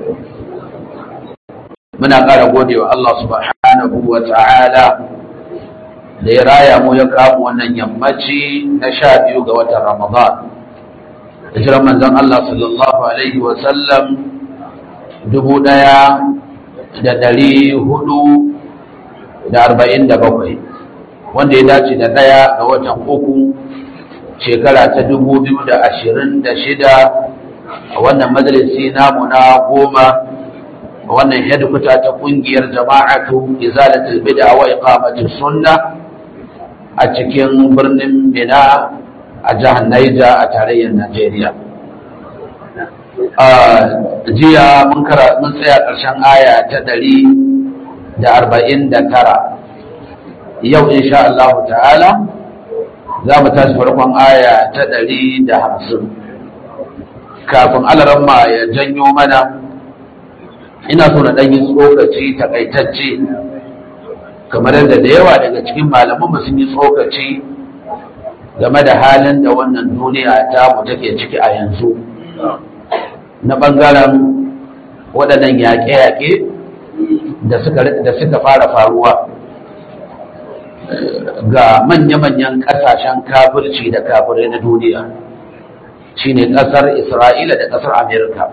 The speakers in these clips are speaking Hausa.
muna ƙara gode wa Allah subhanahu wa ta'ala da ya raya mu ya kamu wannan yammaci na sha biyu ga watan Ramadan. Hijirar manzon Allah sallallahu Alaihi wasallam dubu ɗaya da ɗari hudu da arba'in da bakwai wanda ya dace da ɗaya ga watan uku shekara ta dubu biyu da ashirin da shida a wannan majalisi namu na goma a wannan hedkwata ta ƙungiyar jama'atu izalatul bid'a wa iqamatus sunna a cikin birnin Mina a jihar Niger a tarayyar Najeriya. Jiya mun tsaya ƙarshen aya ta ɗari da arba'in da tara. Yau insha Allah ta'ala za mu tashi farkon aya ta ɗari da hamsin. Kafin alaramma ya janyo mana, ina so na ɗanyi tsokaci takaitacce. kamar yadda da yawa daga cikin malamanmu sun yi tsokaci game da halin da wannan duniya ta mu take ciki a yanzu na ɓangaren waɗannan yaƙe-yaƙe da suka fara faruwa ga manya-manyan ƙasashen kafirci da kafirai na duniya shine ƙasar isra'ila da ƙasar amerika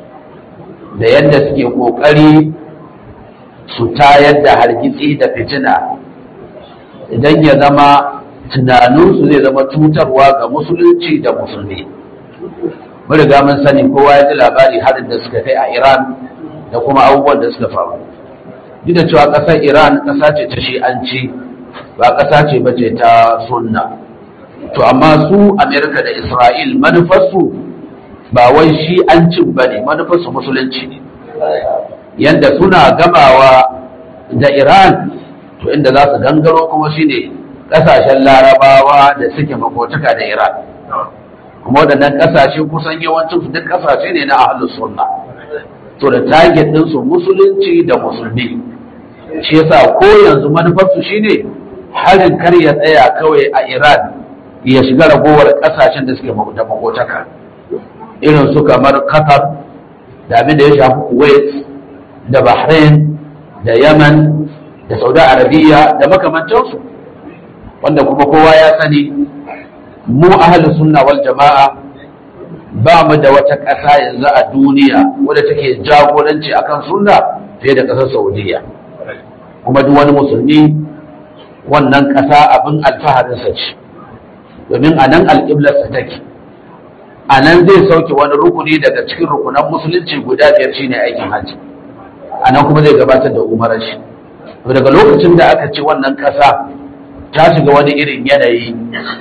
da yadda suke ƙoƙari su tayar da hargitsi da fitina idan ya zama tunaninsu zai zama cutarwa ga musulunci da musulmi riga mun sani kowa ya ji labari harin da suka kai a iran da kuma abubuwan da suka faru duk da cewa ƙasar iran ƙasa ce ta shi'anci ba ƙasa ce ba ce ta sunna to amma su amerika da isra'il manufarsu ba wai shi'ancin ba ne manufarsu musulunci ne yadda suna gabawa da Iran to inda za su gangaro kuma shine kasashen larabawa da suke makotaka da Iran kuma waɗannan kasashe kusan yawancin su duk kasashe ne na ahlus sunna to da target din su musulunci da musulmi shi yasa ko yanzu manufar su shine harin kar ya tsaya kawai a Iran ya shiga ragowar kasashen da suke da makotaka irin su kamar Qatar da abin da ya shafi Kuwait da Bahrain da Yaman da Saudi Arabiya da makamantansu wanda kuma kowa ya sani mu ahli sunna wal jama'a ba mu da wata ƙasa yanzu a duniya wadda take jagoranci akan sunna fiye da ƙasar Saudiya kuma duk wani musulmi wannan ƙasa abin alfaharinsa ce domin a nan alƙiblarsa take a nan zai sauke wani rukuni daga cikin rukunan musulunci guda biyar shine aikin hajji a nan kuma zai gabatar da umarar shi daga lokacin da aka ce wannan ƙasa ta shiga wani irin yanayi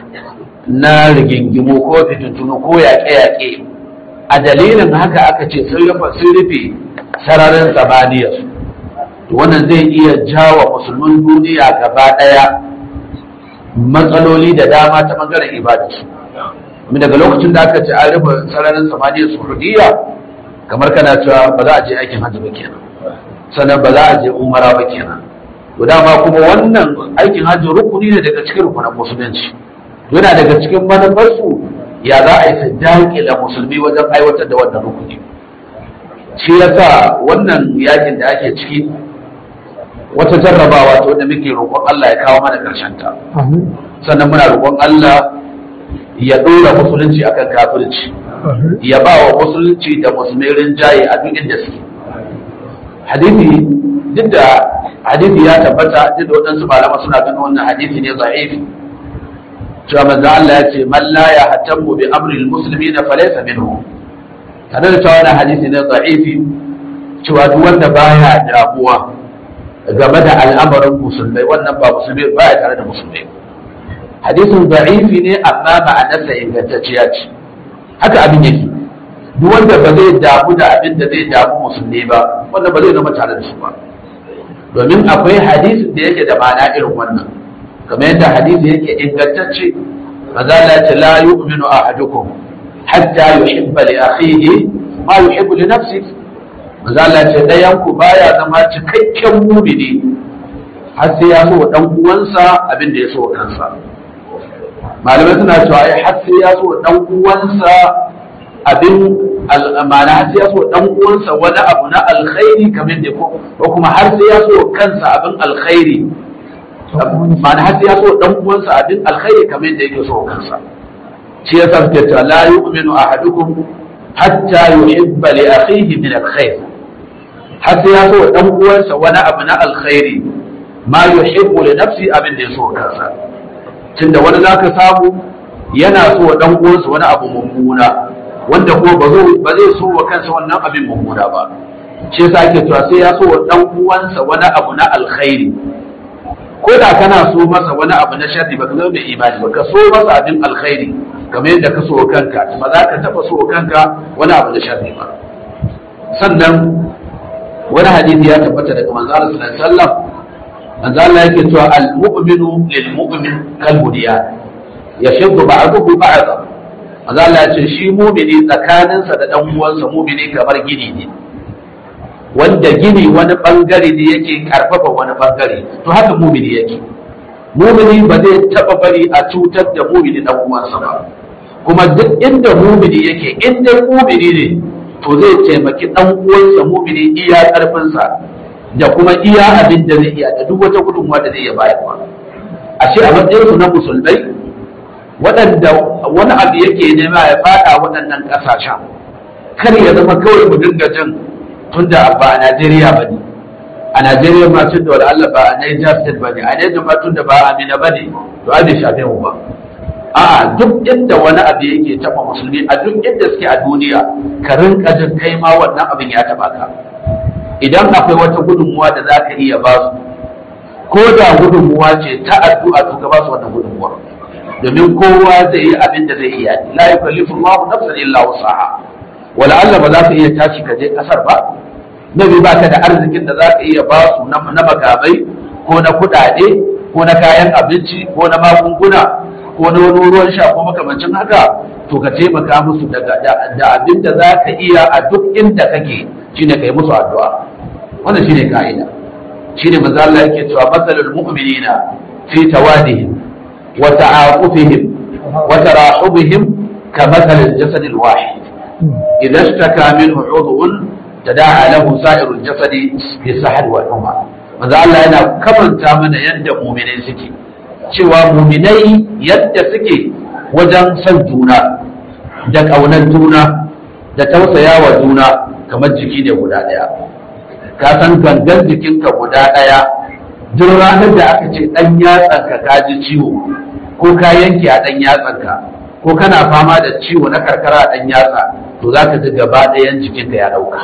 na rigingimu ko fitintunu ko yaƙe-yaƙe a dalilin haka aka ce sun rufe sararin samaniya wannan zai iya jawa musulmin duniya gaba ɗaya matsaloli da dama ta ɓangaren ibadarsu daga lokacin da aka ce an rufe sararin samaniya saudiya kamar kana cewa ba za a je aikin hajji ba kenan sannan ba za a je umara ba kenan to dama kuma wannan aikin hajji rukuni ne daga cikin rukunan musulunci yana daga cikin manufarsu ya za a yi su daƙila musulmi wajen aiwatar da wannan rukuni shi yasa wannan yakin da ake ciki wata jarrabawa ta wanda muke roƙon Allah ya kawo mana ƙarshen ta sannan muna roƙon Allah ya ɗora musulunci akan kafirci ya ba wa musulunci da musulmi rinjaye a duk inda suke hadisi duk da hadisi ya tabbata duk da waɗansu malama suna ganin wannan hadisi ne za'ifi cewa manzo Allah ya ce man la yahtamu bi amri almuslimin falaysa minhu tare da cewa wannan hadisi ne za'ifi cewa duk wanda baya damuwa game da al'amarin musulmai wannan ba musulmi baya tare da musulmai hadisin za'ifi ne amma ma'anarsa ingantacciya ce haka abin yake duk wanda ba zai damu da abin da zai damu musulmi ba wanda ba zai zama tare da su ba domin akwai hadisin da yake da ma'ana irin wannan kamar yadda hadisi yake ingantacce maza la ce la yu'minu ahadukum hatta yuhibba li akhihi ma yuhibbu li nafsihi maza la ce dayan ku baya zama cikakken mumini har sai ya so dan uwansa abin da ya so kansa malamai suna cewa ai har sai ya so dan uwansa abin ma'ana har sai ya so dan uwansa wani abu na alkhairi kamar da ko kuma har sai ya so kansa abin alkhairi ma'ana har sai ya so dan uwansa abin alkhairi kamar da yake so kansa shi ya sa ta la yu'minu ahadukum hatta yuhibba li akhihi min alkhair har sai ya so dan uwansa wani abu na alkhairi ma yuhibbu li nafsi abin da ya so kansa tunda wani zaka samu yana so dan uwansa wani abu mummuna wanda ko ba zai so wa kansa wannan abin mummuna ba shi yasa ake cewa sai ya so wa dan uwansa wani abu na alkhairi ko da kana so masa wani abu na sharri ba ka zama mai imani ba ka so masa abin alkhairi kamar yadda ka so wa kanka ba za ka taba so wa kanka wani abu na sharri ba sannan wani hadisi ya tabbata daga manzo Allah sallallahu alaihi wasallam manzo Allah yake cewa al-mu'minu lil-mu'min kal-bunyan yashuddu ba'dahu ba'dahu manzo Allah ya ce shi mumini tsakaninsa da dan uwansa mumini kamar gini ne wanda gini wani bangare ne yake karfafa wani bangare to haka mumini yake mumini ba zai taba bari a cutar da mumini dan uwansa ba kuma duk inda mumini yake in dai mumini ne to zai taimaki dan uwansa mumini iya karfinsa da kuma iya abin da zai iya da duk wata gudunmuwa da zai iya bayarwa ashe a matsayinsu na musulmai waɗanda wani abu yake nema ya fada waɗannan ƙasashen kar ya zama kawai mu dinga jin tunda ba a Najeriya ba ne a Najeriya ma tun da Allah ba a Niger State ba ne a Niger ma tun da ba a Amina ba ne to an shafe mu ba a duk inda wani abu yake taɓa musulmi a duk inda suke a duniya ka rinka jin kai ma wannan abin ya taɓa ka idan akwai wata gudunmuwa da za ka iya ba su ko da gudunmuwa ce ta addu'a to ka ba su wannan gudunmuwar domin kowa zai yi abin da zai iya la yukallifu Allahu nafsan illa wusaha wala Allah ba za ka iya tashi ka je kasar ba nabi ba ka da arzikin da za ka iya ba su na makamai ko na kuɗaɗe ko na kayan abinci ko na magunguna ko na wani ruwan sha ko makamancin haka to ka taimaka musu da abin da za ka iya a duk inda kake shine kai musu addu'a wannan shine ka'ida shine manzo Allah yake cewa masalul mu'minina fi tawadihim وتعاطفهم وتراحبهم كمثل الجسد الواحد إذا اشتكى منه عضو تداعى له سائر الجسد بالسحر والحمى maza Allah yana kamanta mana yadda muminai suke cewa muminai yadda suke wajen son juna da ƙaunar juna da tausaya wa juna kamar jiki ne guda ɗaya ka san gangan jikinka guda ɗaya duk ranar da aka ce ɗan yatsanka ka ji ciwo ko ka yanke a ɗan yatsanka ko kana fama da ciwo na karkara a ɗan yatsa to za ka ji gaba ɗayan jikinka ya ɗauka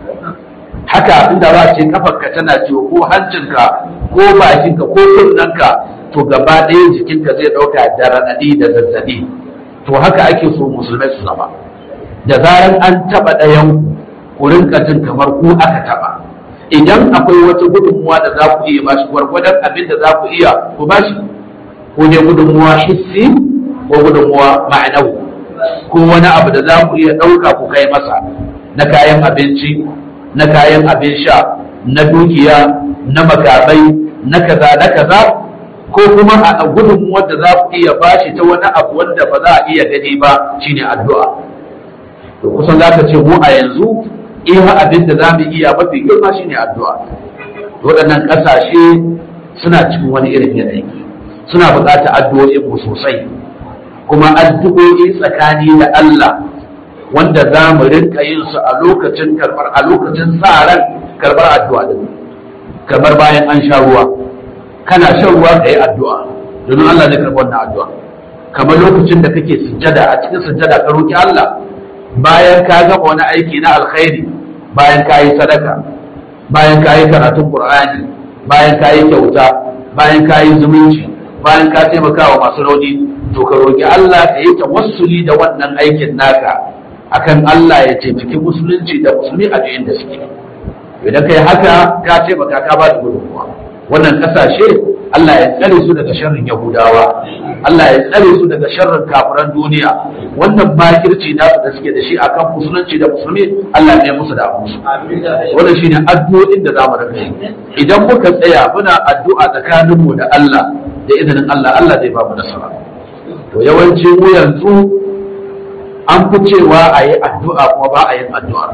haka inda ba ce kafarka tana ciwo ko hancinka ko bakinka ko kunnanka to gaba ɗayan jikinka zai ɗauka da raɗaɗi da zazzaɓi to haka ake so musulmai su zama da zaran an taɓa ɗayan ku rinka jin kamar ku aka taɓa idan akwai wata gudunmuwa da za ku iya bashi gwargwadon abin da za ku iya ku bashi ko ne gudunmuwa hissi ko gudunmuwa ma'anawi ko wani abu da za ku iya ɗauka ku kai masa na kayan abinci na kayan abin sha na dukiya na makamai na kaza na kaza ko kuma a gudunmuwar da za ku iya bashi ta wani abu wanda ba za a iya gani ba shine addu'a to kusan za ka ce mu a yanzu iya abin da za mu iya mafi girma shine addu'a waɗannan ƙasashe suna cikin wani irin yanayi suna buƙatar addu'o'in mu sosai kuma addu'o'i tsakani da Allah wanda za mu rinka yin su a lokacin karɓar a lokacin sa ran karɓar addu'a din kamar bayan an sha ruwa kana shan ruwa ka yi addu'a domin Allah zai karɓi wannan addu'a kamar lokacin da kake sujjada a cikin sujjada ka roki Allah bayan ka gama wani aiki na alkhairi bayan ka yi sadaka bayan ka yi karatun qur'ani bayan ka yi kyauta bayan ka yi zumunci bayan ka taimaka wa masu rauni to ka roki Allah ka yi tawassuli da wannan aikin naka akan Allah ya taimaki musulunci da musulmi a duk da suke idan kai haka ka taimaka ka ba da gudunmuwa wannan kasashe Allah ya tsare su daga sharrin Yahudawa Allah ya tsare su daga sharrin kafiran duniya wannan makirci nasu da suke da shi akan musulunci da musulmi Allah ya musu da musu wannan shine addu'o'in da zamu rika yi idan muka tsaya muna addu'a tsakanin mu da Allah da izinin Allah Allah zai ba mu nasara to yawanci mu yanzu an fi cewa a yi addu'a kuma ba a yin addu'a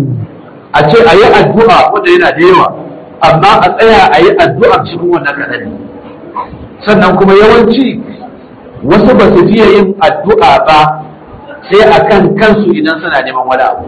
a ce a yi addu'a wanda yana da yawa amma a tsaya a yi addu'a cikin wannan kaɗan ne sannan kuma yawanci wasu ba su fiye yin addu'a ba sai a kan kansu idan suna neman wani abu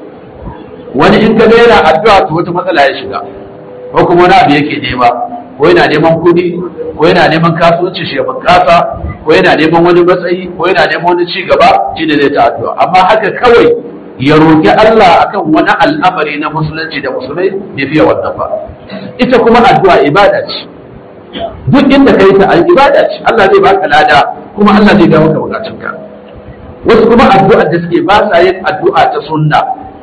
wani in ka ga yana addu'a to wata matsala ya shiga ko kuma wani abu yake nema ko yana neman kuɗi ko yana neman kasuwanci shi ya bunƙasa ko yana neman wani matsayi ko yana neman wani ci gaba shi ne zai ta addu'a amma haka kawai ya roƙi Allah akan wani al'amari na musulunci da musulmai bai fiye wannan ba ita kuma addu'a ibada ce duk inda kai ta ibada ce Allah zai baka lada kuma Allah zai ga maka bukatunka wasu kuma addu'a da suke ba sa yin addu'a ta sunna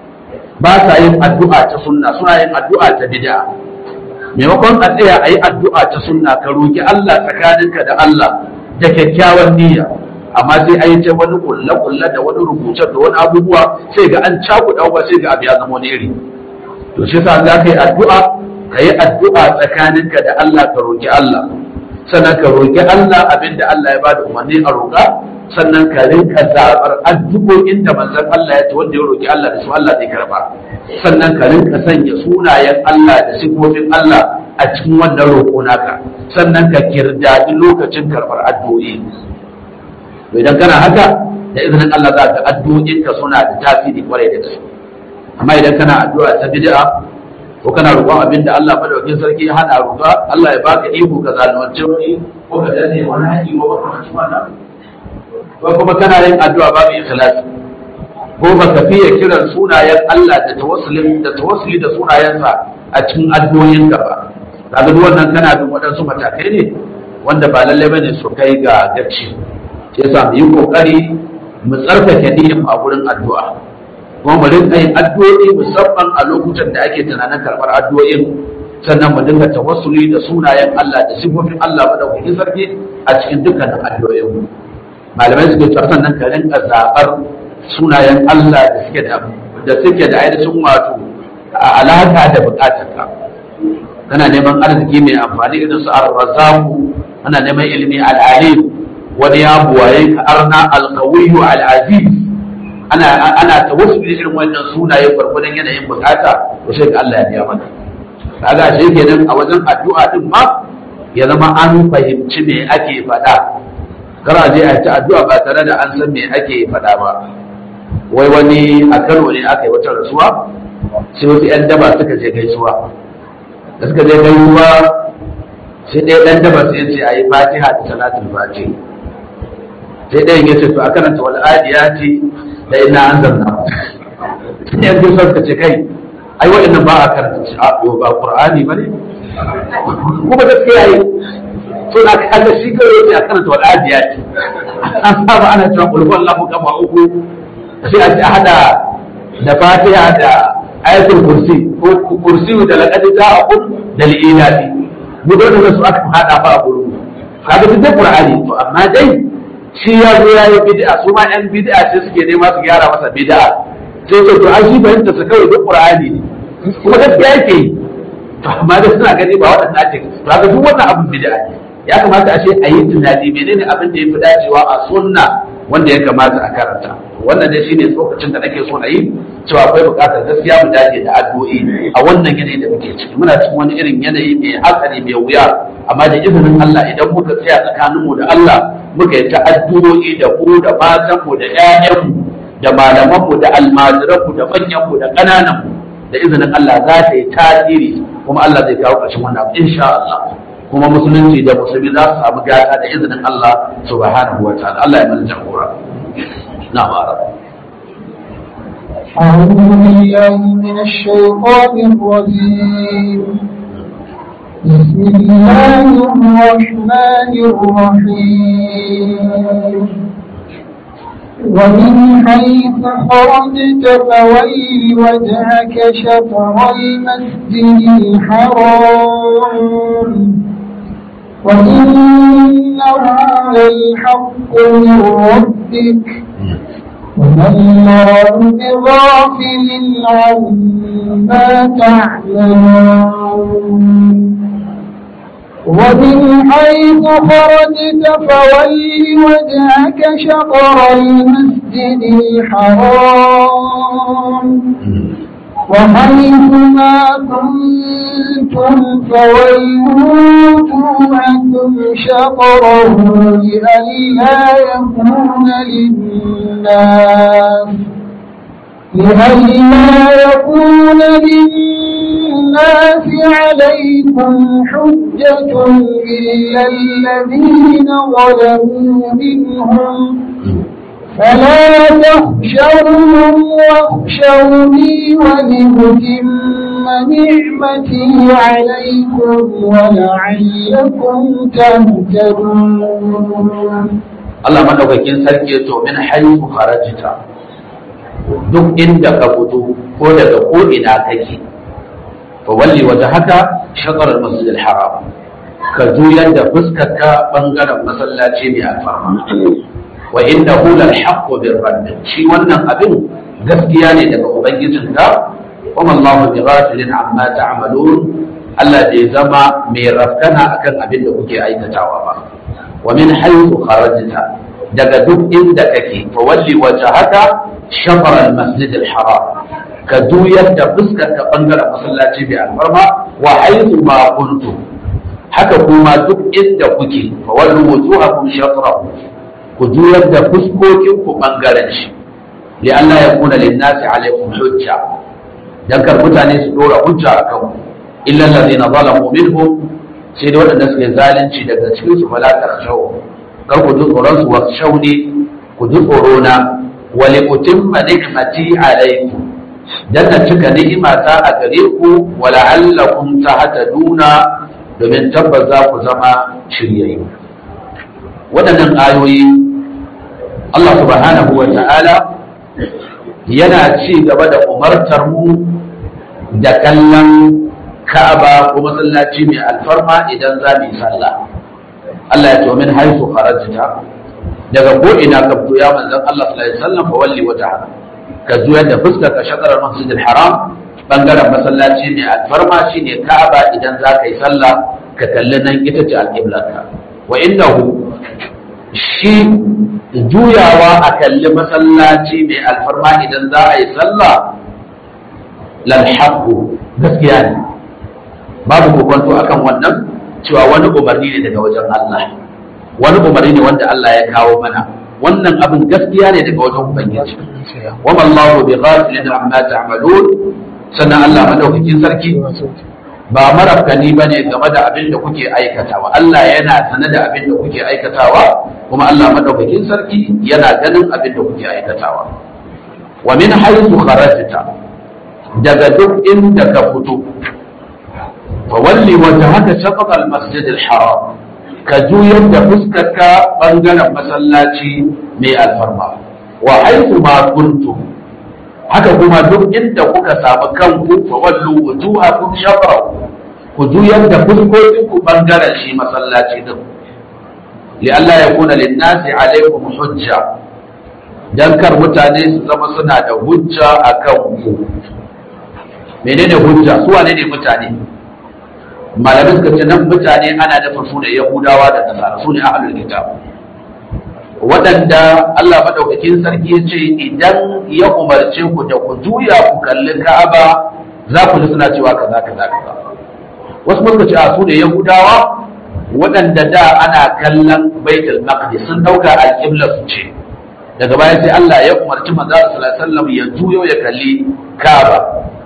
ba sa yin addu'a ta sunna suna yin addu'a ta bid'a maimakon a tsaya a yi addu'a ta sunna ka roki Allah tsakaninka da Allah da kyakkyawan niyya amma sai a yi ta wani kulle-kulle da wani rubuce da wani abubuwa sai ga an cakuɗa ba sai ga abu ya zama wani iri to shi sa za ka yi addu'a ka yi addu'a tsakaninka da Allah ka roki Allah sannan ka roki Allah abinda Allah ya bada umarni a roƙa sannan ka rinka zaɓar addu'o'in da manzon Allah ya ce wanda ya roki Allah da su Allah zai karba sannan ka rinka sanya sunayen Allah da sifofin Allah a cikin wannan roƙo naka sannan ka kirdadi lokacin karɓar addu'o'i to idan kana haka da izinin Allah za ka addu'o'inka suna da tasiri kwarai da gaske amma idan kana addu'a ta bid'a ko kana roƙon abin da Allah madaukakin sarki ya hana roƙa Allah ya baka iko ka zalunci wani ko ka dane wani haƙi ko ba ka wannan ko kuma kana yin addu'a babu ikhlasi ko baka fiye kiran sunayen Allah da tawassulin da tawassuli da sunayensa a cikin addu'o'inka ba kaga duk wannan kana bin waɗansu matakai ne wanda ba lallai bane su kai ga gaci sai sa mu yi kokari mu tsarkake niyyar a gurin addu'a kuma mu rinka yin addu'o'i musamman a lokutan da ake tunanin karɓar addu'o'in sannan mu dinga tawassuli da sunayen Allah da sifofin Allah madaukakin sarki a cikin dukkanin addu'o'in mu malamai suke cewa sannan ka rinka zaɓar sunayen Allah da suke da da suke da ainihin wato alaka da bukatarka kana neman arziki mai amfani irin su ar-razzaqu ana neman ilimi al-alim wani ya buwaye ka arna al-qawiyyu al-aziz ana ana tawassuli irin wannan sunaye gwargwadon yanayin bukata to sai ga Allah ya biya maka kaga shi kenan a wajen addu'a din ma ya zama an fahimci me ake faɗa kar a je a ta addu'a ba tare da an san me ake faɗa ba wai wani a Kano ne aka yi wata rasuwa sai wasu 'yan daba suka je gaisuwa da suka je gaisuwa sai ɗaya ɗan daba sai ya ce a yi fatiha da salatul fatiha sai ɗayan ya ce to a karanta wal adiyati da ina an zanna sai yan gaisuwa suka ce kai ai waɗannan ba a karanta shi a yo ba qur'ani ba ne kuma gaskiya yi to na kaga shi kawai ya ce a karanta wal adiyati an saba ana cewa qul huwallahu kama uku sai a ce a hada da fatiha da ayatul kursi ko kursi da laqad ja'akum da li'ilati mu da su aka hada fa a gurin kaga duk da qur'ani to amma dai shi ya zo ya yi bid'a su ma yan bid'a ce suke nema su gyara masa bid'a sai ce to an shi fahimta su kawai duk qur'ani ne kuma gaskiya yake yi to amma da suna gani ba waɗanda ake to kaga duk wannan abin bid'a ne ya kamata a ce a yi tunani menene abin da ya fi dacewa a sunna wanda ya kamata a karanta wannan dai shine tsokacin da nake so na yi cewa akwai buƙatar gaskiya mu dace da addu'o'i a wannan yanayi da muke ciki muna cikin wani irin yanayi mai hatsari mai wuya amma da izinin Allah idan muka tsaya tsakaninmu da Allah muka yi ta addu'o'i da ku da matanmu da ƴaƴanmu da malamanmu da almajiranmu da manyanmu da ƙanananmu da izinin Allah za ta yi tasiri kuma Allah zai kawo ƙarshen wannan abu insha Allah kuma musulunci da musulmi za su samu gata da izinin Allah subhanahu wa ta'ala Allah ya mana jagora na mara أعوذ بالله من الشيطان الرجيم بسم الله الرحمن الرحيم ومن حيث خرجت فويل وجهك شطر المسجد الحرام وإنه للحق من ربك وما الله بغافل عما تعملون ومن حيث خرجت فول وجهك شطر المسجد الحرام وحيث ما كنتم فولوا وجوهكم شطره لئلا يكون للناس لئلا يكون للناس عليكم حجة إلا الذين ظلموا منهم فلا تخشوهم واخشوني ولأتم نعمتي عليكم ولعلكم تهتدون Allah madaukakin sarki ya to min haihu kharajta duk inda ka fito ko daga ko ina kake fa walli wajhaka shatr al-masjid al-haram ka juyar da fuskarka bangaren masallaci mai alfarma wa innahu lal haqqu bir rabb shi wannan abin gaskiya ne daga ubangijinka kuma Allahu bi ghafilin amma ta'malun Allah bai zama mai rafkana akan abin da kuke aikatawa ba wa min haythu kharajta daga duk inda kake fa walli wajhaka shatr al masjid al haram ka juyar da fuskar ka bangaren masallaci bi alfarma wa haythu ma kuntum haka kuma duk inda kuke fa wallu wujuhakum shatrahu ku juyar da fuskokin ku bangaren shi li Allah ya kuna lin nasi alaikum hujja dan kar mutane su dora hujja akan ku illa allazina zalamu minhum sai dai waɗanda suke zalunci daga cikin su fala tarshau kar ku ji tsoron su washauni ku ji tsoro na wa li utimma ni'mati alaikum dan na cika ni'ima ta a gare ku wa la'allakum tahtaduna domin tabbas za ku zama shiryayyu waɗannan ayoyi Allah subhanahu wa ta'ala yana ci gaba da umartar mu da kallon Ka'aba ko masallaci mai alfarma idan za mu yi sallah Allah ya ce min haisu kharajta daga ko ina ka fito ya manzon Allah sallallahu alaihi wasallam fa walli wata ka juyar da fuskar ka shakarar masjidil haram bangaren masallaci mai alfarma shine Ka'aba idan za ka yi sallah ka kalli nan ita ce alƙiblarka wa innahu shi juyawa a kalli masallaci mai alfarma idan za a yi sallah lalhaku gaskiya ne babu kokonto akan wannan cewa wani umarni ne daga wajen Allah wani umarni ne wanda Allah ya kawo mana wannan abin gaskiya ne daga wajen ubangiji wa mallahu bi ghafilin amma ta'malun sannan Allah madaukakin sarki ba marafkani ba ne game da abin da kuke aikatawa Allah yana sane da abin da kuke aikatawa kuma Allah madaukakin sarki yana ganin abin da kuke aikatawa wa min haythu kharajta daga duk inda ka fito fa walli wajhaka shatr al-masjid al-haram ka juyar da fuskarka bangaren masallaci mai alfarma wa haythu ma kuntum haka kuma duk inda kuka samu kanku fa wallu wujuhakum shatra ku juyar da fuskokin ku bangaren shi masallaci din li Allah ya kuna lin nasi alaikum hujja dan kar mutane su zama suna da hujja akan ku menene hujja su wane ne mutane malamin suka ce nan mutane ana da su ne yahudawa da nasara su ne ahlul kitab waɗanda Allah maɗaukakin sarki ya ce idan ya umarce ku da ku juya ku kalli Ka'aba za ku ji suna cewa kaza kaza kaza wasu muka ce a su ne Yahudawa waɗanda da ana kallon Baitul Maqdis sun dauka alƙibla su ce daga baya sai Allah ya umarci manzo sallallahu alaihi wasallam ya juyo ya kalli Ka'aba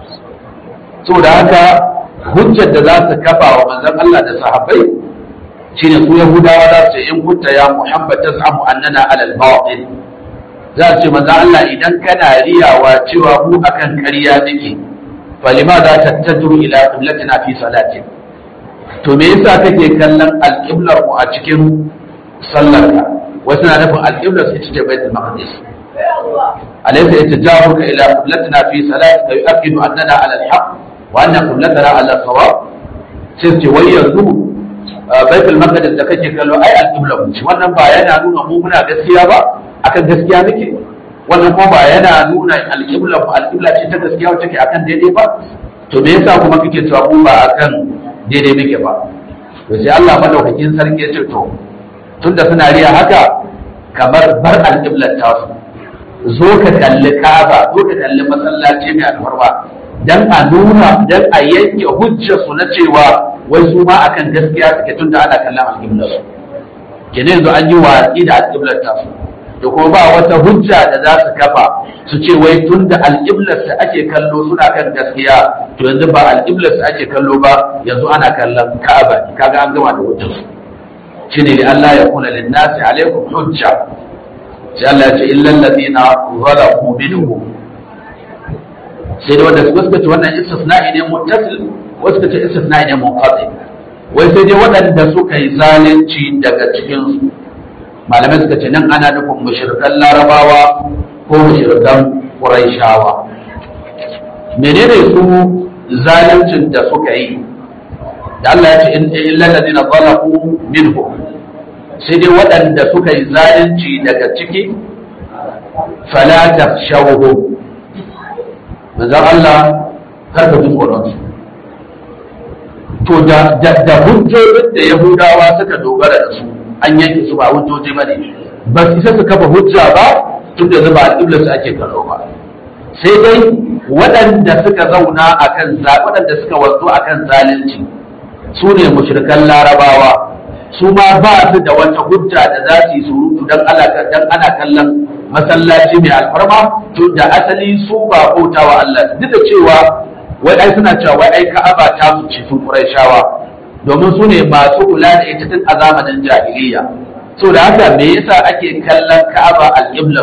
saboda haka hujjar da za su kafa wa manzon Allah da sahabbai shine su yahudawa za su ce in kunta ya muhammad tas'amu annana alal batil za su ce manzo Allah idan kana riyawa cewa mu akan ƙarya nake falima za ta tajru ila qiblatina fi salatin to me yasa kake kallon alqiblar mu a cikin sallarka wasu na nufin alqiblar su ita ce baitul maqdis alaysa yatajahuka ila qiblatina fi salatika yu'akkidu annana ala al-haq wa anna qiblatana ala sawab sai ce wai yanzu baitul maqdis da kake kallo ai al-qibla ce wannan ba yana nuna mu muna gaskiya ba akan gaskiya muke wannan kuma ba yana nuna al-qibla al-qibla ce ta gaskiya wacce ke akan daidai ba to me yasa kuma kake cewa mu ba akan daidai muke ba to sai Allah madaukakin sarki ya ce to tunda suna riya haka kamar bar alƙiblar tasu zo ka kalli Ka'aba zo ka kalli masallaci mai alfarma dan a nuna dan a yanke hujjar su na cewa wai su ma akan gaskiya suke tunda ana kallon alƙiblar su kenan yanzu an yi watsi da alƙiblar tasu da kuma ba wata hujja da za su kafa su ce wai tun da alƙiblarsa ake kallo suna kan gaskiya to yanzu ba alƙiblarsa ake kallo ba yanzu ana kallon ka'aba ne kaga an gama da hujjar su shine li Allah ya kula lin nasi alaikum hujja sai Allah ya ce illal ladina zalamu minhum sai da wanda suka ce wannan istisna'i ne muttasil wasu suka ce istisna'i ne munqati wai sai dai waɗanda suka yi zalunci daga cikin su malamai suka ce nan ana nufin mushrikan larabawa ko mushrikan quraishawa menene su zaluncin da suka yi da Allah ya ce in illal ladina zalamu minhum sai dai waɗanda suka yi zalunci daga ciki fala tafshawhum manzon Allah kar ka ji tsoron su to da da hujjojin da Yahudawa suka dogara da su an yanke su ba hujjoji ba ne ba su isa su kafa hujja ba tun da zuba alƙiblar su ake kallo ba sai dai waɗanda suka zauna akan waɗanda suka wanzu akan zalunci su ne mushrikan larabawa su ma ba su da wata hujja da za su yi surutu dan ana kallon masallaci mai alfarma tun da asali su ba bautawa Allah duk da cewa wai ai suna cewa wai ai ka'aba ta su ci sun Qurayshawa domin su ne masu kula da ita tun a zamanin jahiliya so da haka me yasa ake kallon ka'aba al-qibla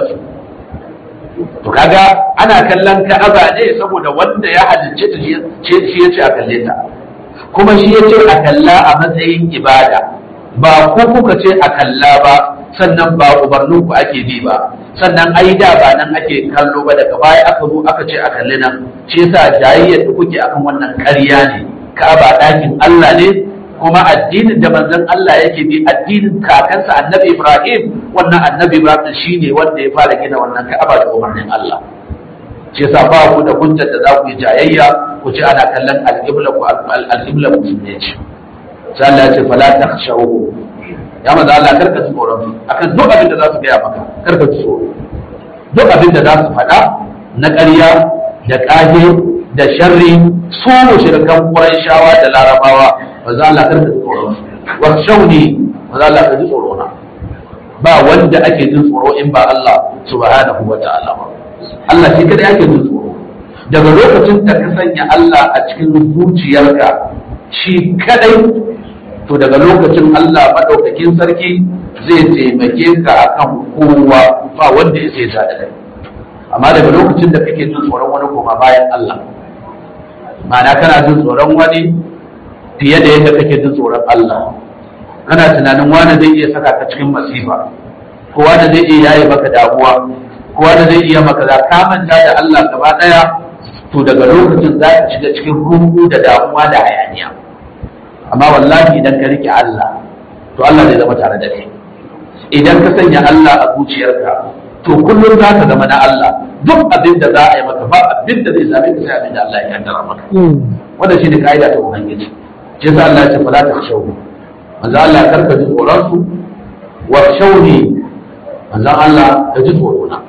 to kaga ana kallon ka'aba ne saboda wanda ya halicce ta ce shi yace a kalle ta kuma shi yace a kalla a matsayin ibada ba ku kuka ce a kalla ba sannan ba umarnin ku ake bi ba sannan ai da ba nan ake kallo ba daga baya aka zo aka ce a kalli nan shi yasa jayayyar da kuke akan wannan ƙarya ne Ka'aba ɗakin Allah ne kuma addinin da manzon Allah yake bi addinin kakansa Annabi Ibrahim wannan Annabi Ibrahim shine wanda ya fara gina wannan Ka'aba da umarnin Allah shi yasa ba ku da hujjar da za ku yi jayayya ku ce ana kallon al-qibla ku al-qibla musulmi ce sai Allah ya ce fala takhshawu ya manzo Allah karka ji tsoron akan duk abin da za su gaya maka karka ji tsoro duk abin da za su faɗa na ƙarya da ƙage da sharri su mushrikan Qurayshawa da Larabawa manzo Allah karka ji tsoron wa shauni manzo Allah ka ji tsoro na ba wanda ake jin tsoro in ba Allah subhanahu wa ta'ala ba Allah shi kadai ake jin tsoro daga lokacin da ka sanya Allah a cikin zuciyarka shi kadai to daga lokacin Allah maɗaukakin sarki zai taimake ka akan kowa ba wanda ya sai da kai amma daga lokacin da kake jin tsoron wani koma bayan Allah ma'ana kana jin tsoron wani fiye da yadda kake jin tsoron Allah kana tunanin wani zai iya saka ka cikin masifa ko wani zai iya yaye maka damuwa ko wani zai iya maka za ka manta da Allah gaba daya to daga lokacin za ka shiga cikin rungu da damuwa da hayaniya amma wallahi idan ka rike Allah to Allah zai zama tare da kai idan ka sanya Allah a zuciyarka to kullum za ka zama na Allah duk abin da za a yi maka ba abin da zai same ka sai abin da Allah ya kaddara maka wannan shine kaida ta ubangiji shi yasa Allah ya ce fala takhshawni manzo Allah ya karka ji tsoron su wa shawni manzo Allah ka ji tsoro na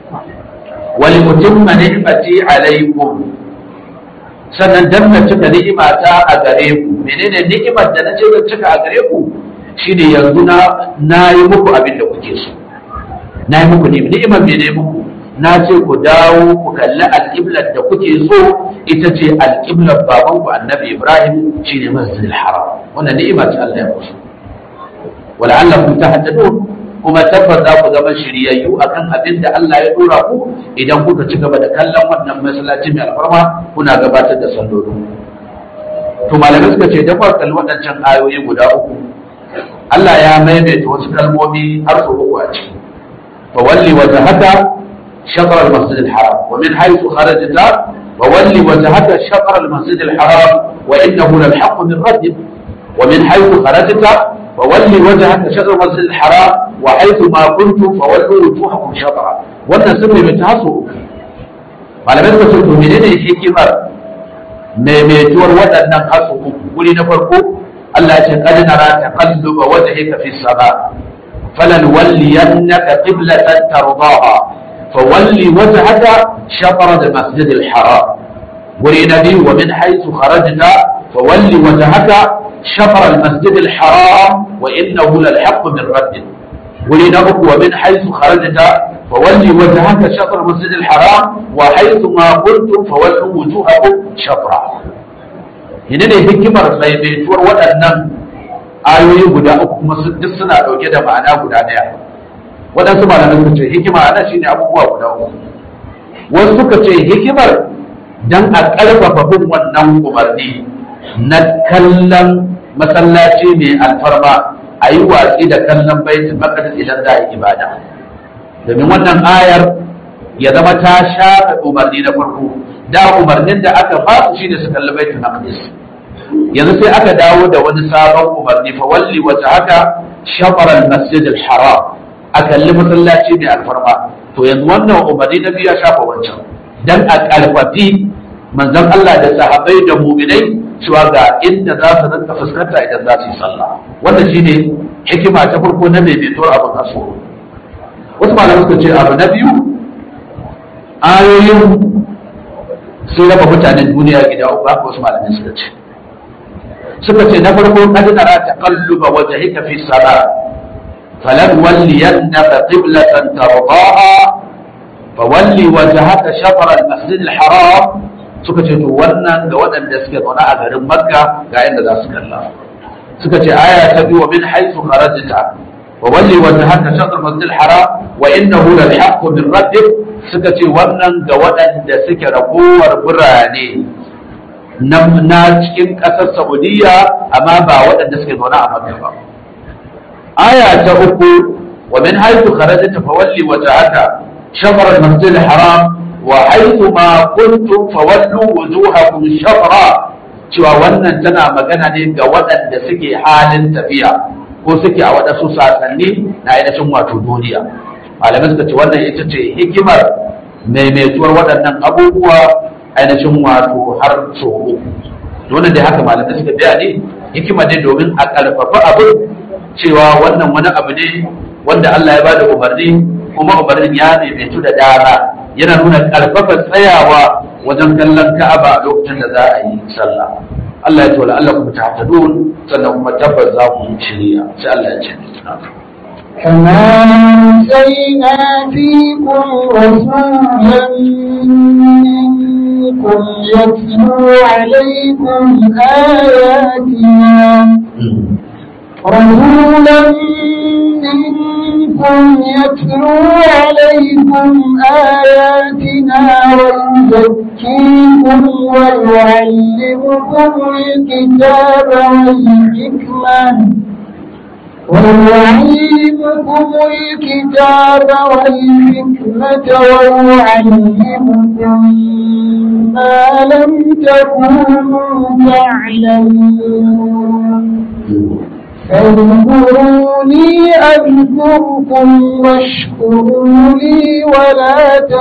wal mutimma ni'mati alaikum sannan dan na cika ni'imata a gare ku menene ni'imar da na ce zan cika a gare ku shine yanzu na na yi muku abin da kuke so na yi muku ni'imar mene muku na ce ku dawo ku kalli alƙiblar da kuke so ita ce alƙiblar baban ku annabi ibrahim shine masjidil haram wannan ni'ima ce Allah ya musu wala'allakum tahtadun kuma tabbas za ku zama shiryayyu akan abin da Allah ya dora ku idan kuka ci gaba da kallon wannan masallaci mai alfarma kuna gabatar da sallolin to malamai suka ce da kalli waɗancan ayoyi guda uku Allah ya maimaita wasu kalmomi har su uku a ciki fa walli wajhaka shatr al-masjid al-haram wa min haythu kharajta wa walli wajhaka shatr al-masjid al-haram wa innahu lal-haqq min rabbik wa min haythu kharajta فولي وجهك شطر المسجد الحرام وحيث ما كنتم فولوا وجوهكم شطرا wannan sun mai ta haso malamai suka ce to menene hikimar maimaituwar waɗannan haso uku wuri na farko Allah ya ce qad nara taqalluba wajhika fi sama falan walliyannaka qiblatan tardaha fawalli wajhaka shatr al-masjid al-haram wuri nabi wa min haythu kharajta fawalli wajhaka shatr al-masjid al-haram wa innahu lal-haqq min rabbik wuri na uku wa min haythu kharajta fawalli wajhaka shatr al-masjid al-haram wa haythu ma kuntum fawallu wujuhakum shatra ina ne hikimar maimaituwar waɗannan ayoyi guda uku kuma duk suna ɗauke da ma'ana guda ɗaya waɗansu malamai suka ce hikima ana shine abubuwa guda uku wasu suka ce hikimar dan a ƙarfafa bin wannan umarni na kallon masallaci mai alfarma a yi watsi da kallon baitul maqdis idan za a yi ibada domin wannan ayar ya zama ta shafe umarni na farko da umarnin da aka fasu shine su kalli baitul maqdis yanzu sai aka dawo da wani sabon umarni fa walli wata haka shafar al-masjid al-haram a kalli masallaci mai alfarma to yanzu wannan umarni na biyu ya shafa wancan dan a karfafi manzon Allah da sahabbai da mu'minai cewa ga inda za su rinka fuskanta idan za su yi sallah wannan shine hikima ta farko na daidaituwar abin kaso wasu malamai suka ce abu na biyu ayoyin sun raba mutanen duniya gida uku haka wasu malamai suka ce suka ce na farko kad nara taqalluba wajhika fi salat falan walliyannaka qiblatan tardaha fawalli wajhaka shatr al-masjid al-haram suka ce to wannan ga waɗanda suke zaune a garin makka ga yadda za su kalla suka ce aya ta biyu min haythu kharajta وولي وجهك شطر المسجد الحرام وانه للحق من ربك suka ce wannan ga waɗanda suke ragowar birane na cikin ƙasar saudiya amma ba waɗanda suke zaune a makka ba aya ta uku wa min haythu kharajta fawalli wajhaka shatr al-masjid al-haram wa haythu ma kuntum fawallu wujuhakum shatra cewa wannan tana magana ne ga waɗanda suke halin tafiya ko suke a waɗansu sasanni na ainihin wato duniya malamai suka ce wannan ita ce hikimar maimaituwar waɗannan abubuwa ainihin wato har so uku wannan dai haka malamai suka biya ne hikima ne domin a ƙarfafa abin cewa wannan wani abu ne wanda Allah ya bada umarni kuma umarnin ya maimaitu da dara yana nuna ƙarfafa tsayawa wajen kallon Ka'aba a lokacin da za a yi sallah Allah ya ce wala Allah kuma tahtadun sannan kuma tabbas za ku shirya sai Allah ya ce كما أرسلنا فيكم رسولا منكم يتلو عليكم آياتنا رسولا منكم يتلو عليكم آياتنا ويزكيكم ويعلمكم الكتاب والحكمة ويعلمكم الكتاب والحكمة ويعلمكم ما لم تكونوا تعلمون فاذكروني أذكركم واشكروا لي ولا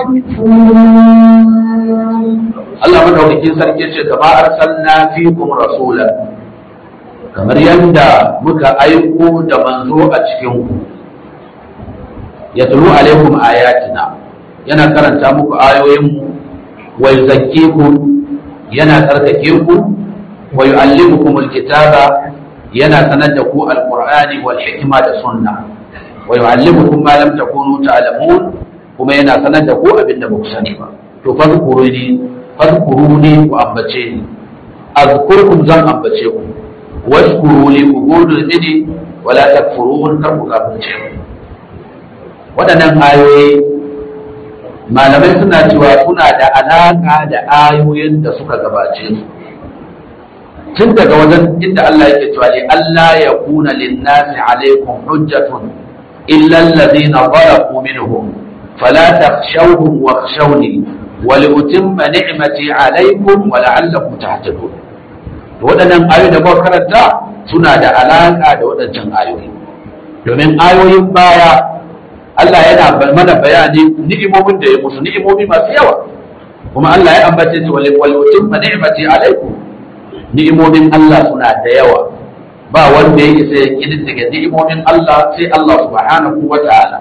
تكفرون Allah madaukakin sarki ce kama arsalna fikum rasula kamar yadda muka aiko da manzo a cikin ku yatlu alaikum ayatina yana karanta muku ayoyin mu wa yuzakkikum yana tsarkake ku wa yu'allimukum alkitaba yana sanar da ku alqur'ani wal hikma da sunna wa yu'allimukum ma lam takunu ta'lamun kuma yana sanar da ku abinda ba ku sani ba to fadkuruni fadkuruni ku ambace ni azkurkum zan ambace ku washkuru li ku gode mini wala takfurun kar ku kafirce ku waɗannan ayoyi malamai suna cewa suna da alaƙa da ayoyin da suka gabace su tun daga wajen inda Allah yake cewa li Allah ya kuna linnasi alaikum hujjatun illa alladhina zalamu minhum fala takhshawhum wakhshawni wa liutimma ni'mati alaikum wa la'allakum tahtadun waɗannan ayoyi da muka karanta suna da alaƙa da waɗancan ayoyi domin ayoyin baya Allah yana mana bayani ni'imomin da ya musu ni'imomi masu yawa kuma Allah ya ambace su wal wal utimma ni'mati alaikum ni'imomin Allah suna da yawa ba wanda ya isa ya kididdiga ni'imomin Allah sai Allah subhanahu wa ta'ala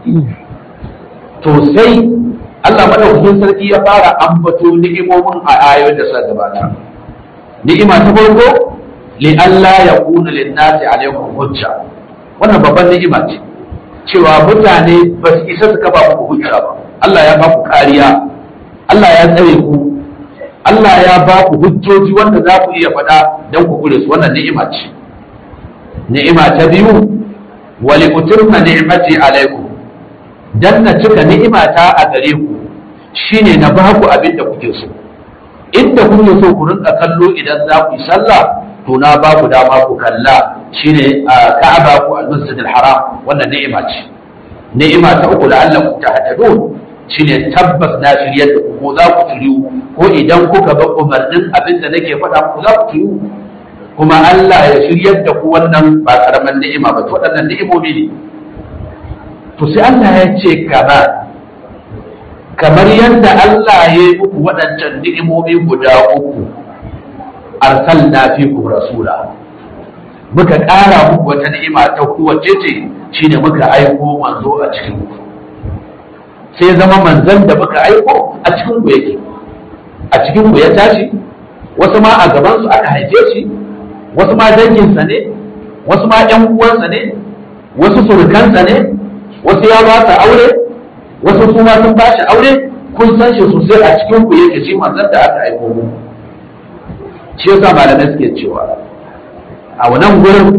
to sai Allah madaukakin sarki ya fara ambato ni'imomin a ayoyin da suka gabata ni'ima ta farko li Allah ya kuna lin nasi alaikum hujja wannan babban ni'ima ce cewa mutane ba su isa su kafa muku hujja ba Allah ya ba ku kariya Allah ya tsare ku Allah ya ba ku hujjoji wanda za ku iya faɗa don ku kure su wannan ni'ima ce ni'ima ta biyu wa li utimma ni'mati alaikum dan na cika ni'imata a gare ku shine na ba ku abin da kuke so inda kuke so ku rinka kallo idan za ku yi sallah to na ba ku dama ku kalla shine a Ka'aba ku al-Masjid al-Haram wannan ni'ima ce ni'ima ta uku la'allakum tahtadun shine tabbas na shiryar da ku ko za ku shiryu ko idan kuka ba umarnin abin da nake faɗa ku za ku shiryu kuma Allah ya shiryar da ku wannan ba karaman ni'ima ba to waɗannan ni'imomi ne to sai Allah ya ce kamar kamar yadda Allah ya yi muku waɗancan ni'imomi guda uku arsalna fikum rasula muka ƙara muku wata ni'ima ta ku wacce ce shine muka aiko manzo a cikin ku sai zama manzon da muka aiko a cikin ku yake a cikin ku ya tashi wasu ma a gaban su aka haife shi wasu ma danginsa ne wasu ma ƴan uwansa ne wasu surukansa ne wasu ya ba ta aure wasu su ma sun ba shi aure kun san shi sosai a cikin ku yake shi manzon da aka aiko mu shi yasa malamai suke cewa a wannan gurin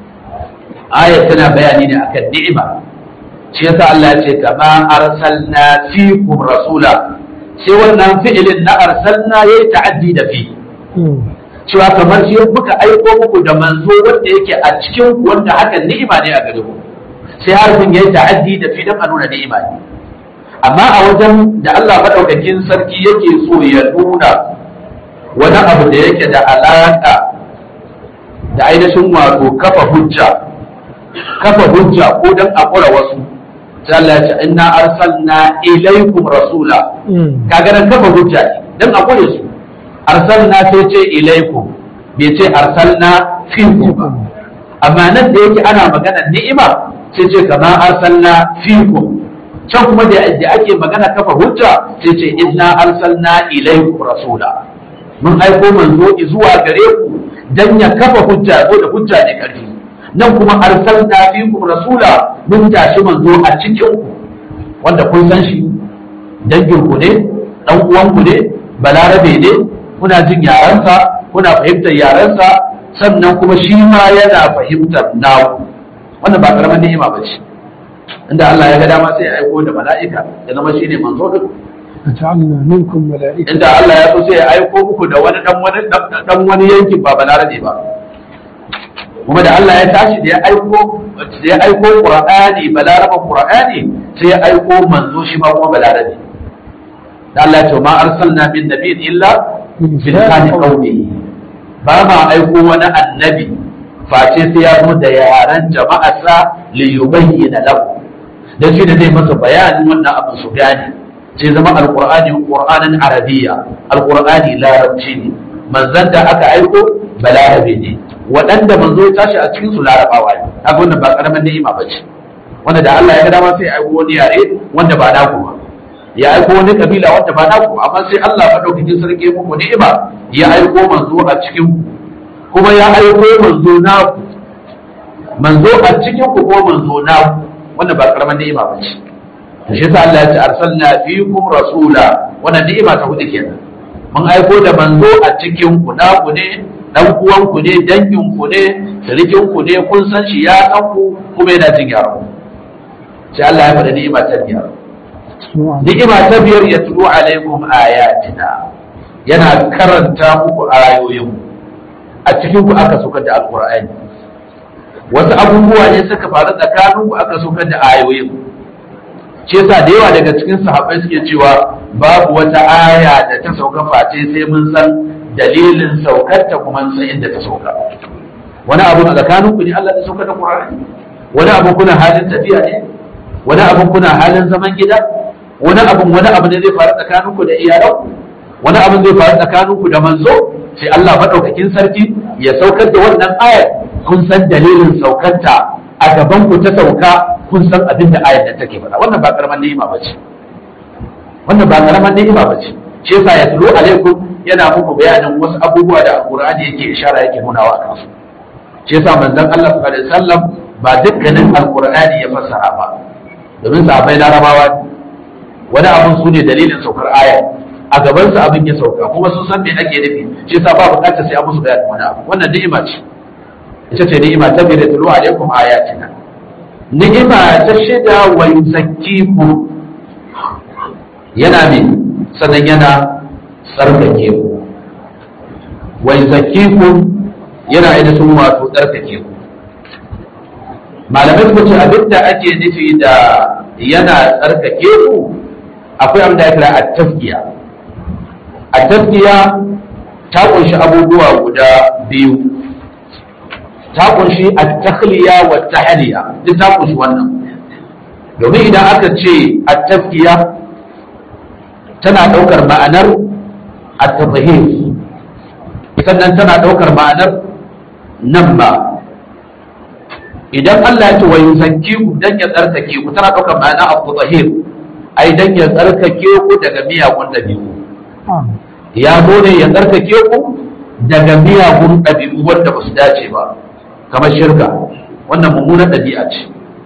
ayat tana bayani ne akan ni'ima shi yasa Allah ya ce kama arsalna fikum rasula sai wannan fi'ilin na arsalna yayi ta'addi da fi cewa kamar shi muka aiko muku da manzo wanda yake a cikin ku wanda hakan ni'ima ne a gare ku sai harfin yayi ta'addi da fi dan a nuna ni'ima ne amma a wajen da Allah madaukakin sarki yake so ya nuna wani abu da yake da alaka da ainihin wato kafa hujja kafa hujja ko dan a kura wasu sai Allah ya ce inna arsalna ilaykum rasula kaga nan kafa hujja ne dan a kure su arsalna sai ce ilaykum bai ce arsalna fikum ba amma nan da yake ana magana ni'ima sai ce kama arsalna fikum can kuma da ake magana kafa hujja sai ce inna arsalna ilaykum rasula mun aiko manzo zuwa gare ku dan ya kafa hujja ko da hujja ne karfi nan kuma arsalna fikum rasula mun tashi manzo a cikin ku wanda kun san shi dangin ku ne dan uwan ku ne balarabe ne kuna jin yarensa kuna fahimtar yarensa sannan kuma shi ma yana fahimtar naku wannan ba karaman ni'ima ba ce inda Allah ya ga dama sai ya aiko da mala'ika ya zama shine manzo duk وجعلنا منكم ملائكة inda Allah ya so sai ya aiko muku da wani dan wani dan wani yankin ba balarabe ba kuma da Allah ya tashi da ya aiko da ya aiko Qur'ani balaraban Qur'ani sai ya aiko manzo shi ma kuma balarabe da Allah ya ce ma arsalna min nabiyyin illa bi lisani qaumihi ba ma aiko wani annabi face sai ya zo da yaran jama'arsa li yubayyana lahu dan shi da zai masa bayanin wannan abin su gane sai zama alqur'ani qur'anan arabiyya alqur'ani larabci ne manzon da aka aiko balarabe ne waɗanda manzo ya tashi a cikin su larabawa ne haka wannan ba karamin ni'ima bace wanda da Allah ya ga dama sai ya aiko wani yare wanda ba naku ba ya aiko wani kabila wanda ba naku ba amma sai Allah madaukakin sarki ya muku ni'ima ya aiko manzo a cikin ku kuma ya aiko manzo naku manzo a cikin ku ko manzo naku wanda ba karamin ni'ima bace to shi yasa Allah ya ce arsalna fiikum rasula wannan ni'ima ta hudu kenan mun aiko da manzo a cikin ku naku ne dan uwan ku ne dangin ku ne sirikin ku ne kun san shi ya san ku kuma yana jin yaro sai Allah ya faɗa ni'ima ta biyar ni'ima ta biyar ya tulu alaikum ayatina yana karanta muku ayoyin a cikin ku aka saukar da alqur'ani wasu abubuwa ne suka faru tsakanin ku aka saukar da ayoyin ce yasa da yawa daga cikin sahabbai suke cewa babu wata aya da ta sauka face sai mun san dalilin saukar ta kuma san inda ta sauka wani abu a tsakanin ku ne Allah ya saukar da Qur'ani wani abu kuna halin tafiya ne wani abu kuna halin zaman gida wani abu wani abu ne zai faru tsakanin ku da iyalan wani abu zai faru tsakanin ku da manzo sai Allah madaukakin sarki ya saukar da wannan ayar kun san dalilin saukanta a gaban ku ta sauka kun san abin da ayar da take faɗa wannan ba karamar ni'ima ba ce wannan ba karamar ni'ima ba ce shi yasa ya tulu alaikum yana muku bayanin wasu abubuwa da alqur'ani yake ishara yake nunawa a kansu shi yasa manzon Allah sallallahu alaihi wasallam ba dukkanin alqur'ani ya fassara ba domin sahabbai larabawa wani abun su ne dalilin saukar aya a gaban su abin ya sauka kuma sun san me ake nufi shi yasa ba bukatar sai an musu bayanin wani abu wannan ni'ima ce ita ce ni'ima ta bi da tulu alaikum ayatina ni'ima ta shida wa yuzakkiku yana min sannan yana tsarkake ku wa yuzakkiku yana ainihin wato tsarkake ku malamai suka ce abin da ake nufi da yana tsarkake ku akwai abin da ya kira at-tafkiya at-tafkiya ta kunshi abubuwa guda biyu ta kunshi at-takhliya wa tahliya duk ta kunshi wannan domin idan aka ce at-tafkiya tana daukar ma'anar at-tadhhir sannan tana daukar ma'anar namma idan Allah ya ce wa yuzakki ku dan ya tsarkake ku tana daukar ma'ana at-tadhhir ai dan ya tsarkake ku daga miyagun dabi'u ya zo ne ya tsarkake ku daga miyagun dabi'u wanda ba su dace ba kamar shirka wannan mummunan ɗabi'a ce